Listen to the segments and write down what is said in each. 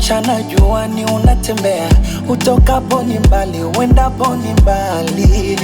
mchana juani unatembea, utokapo ni mbali, uendapo ni mbali.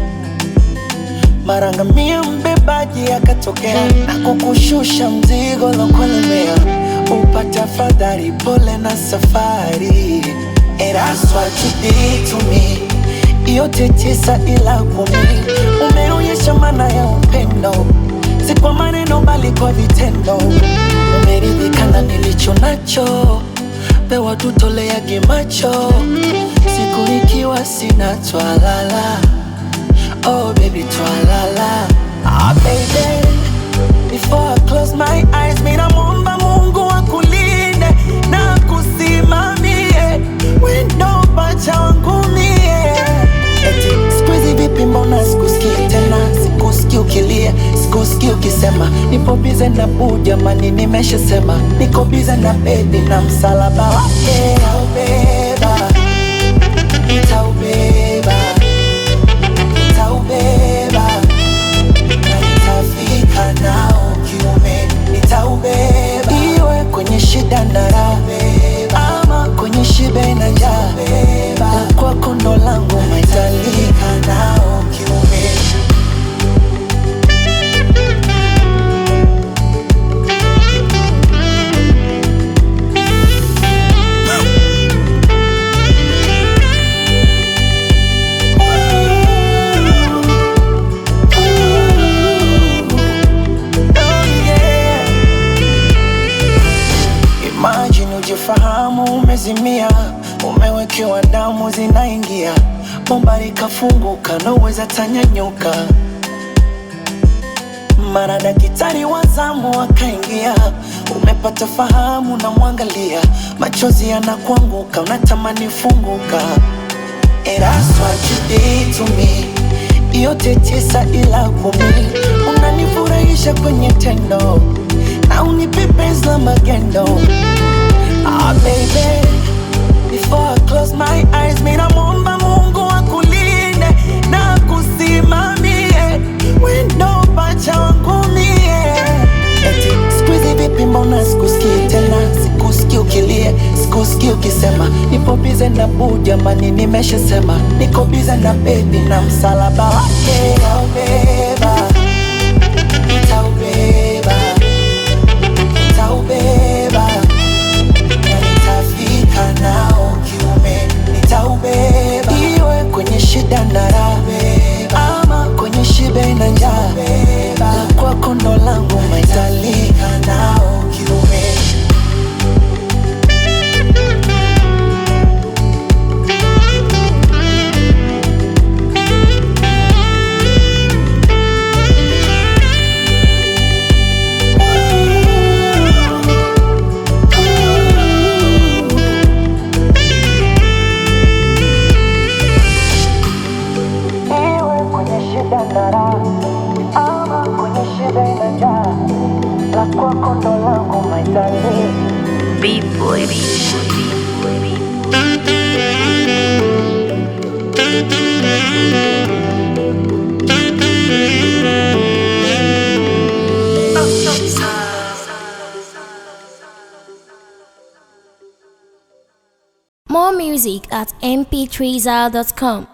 Mara ngamia mbebaji akatokea na kukushusha mzigo lokulemea, upate afadhali, pole na safari. And that's what you did to me, yote tisa ila kumi, umeonyesha maana ya upendo, si kwa maneno bali kwa vitendo. Umeridhika na nilicho nacho, pewa tutoleage macho, siku ikiwa sina twalala Oh baby twalala Ah baby Before I close my eyes Mina muomba Mungu akulinde na kusimamie Wendo pacha wangu mie Eti squeezy vipi mbona sikusikii tena Sikusikii ukilia Sikusikii ukisema Nipo bize na buu jamani nimeshasema Niko bize na baby na msalaba wake Nitaubeba Nitaubeba nitaubeba na nitafika nao kiume, nitaubeba iwe kwenye shida na raha, ama kwenye shibe na njaa, la kwako ndo langu maitalika nao kiume. Oh yeah. Imagine ujifahamu umezimia, umewekewa damu zinaingia, bomba likafunguka, naweza tanyanyuka. Mara daktari wa zamu akaingia, umepata fahamu, na mwangalia, machozi yanakuanguka, unatamani funguka. And that's what you did to me. Yote tisa ila kumi, unanifurahisha kwenye tendo na unipe penzi la magendo. Ah baby, before I close my eyes, mina muomba Mungu akulinde na kusimamie wendo pacha wangu mie. Eti squeezy vipi, mbona sikusikii tena, sikusikii ukilia, sikusikii ukisema nipo bize na buu, jamani nimeshasema niko bize na baby na msalaba wake nitaubeba, nitaubeba, nitaubeba na nitafika nao kiume, nitaubeba iwe kwenye shida na raha, ama kwenye shibe na njaa, la kwako ndo langu maitalika nao kiume. Iwe kwenye shida na raha, ama kwenye shida na njaa, la kwako ndo langu maitalika B-boy. More music at mp3zal.com.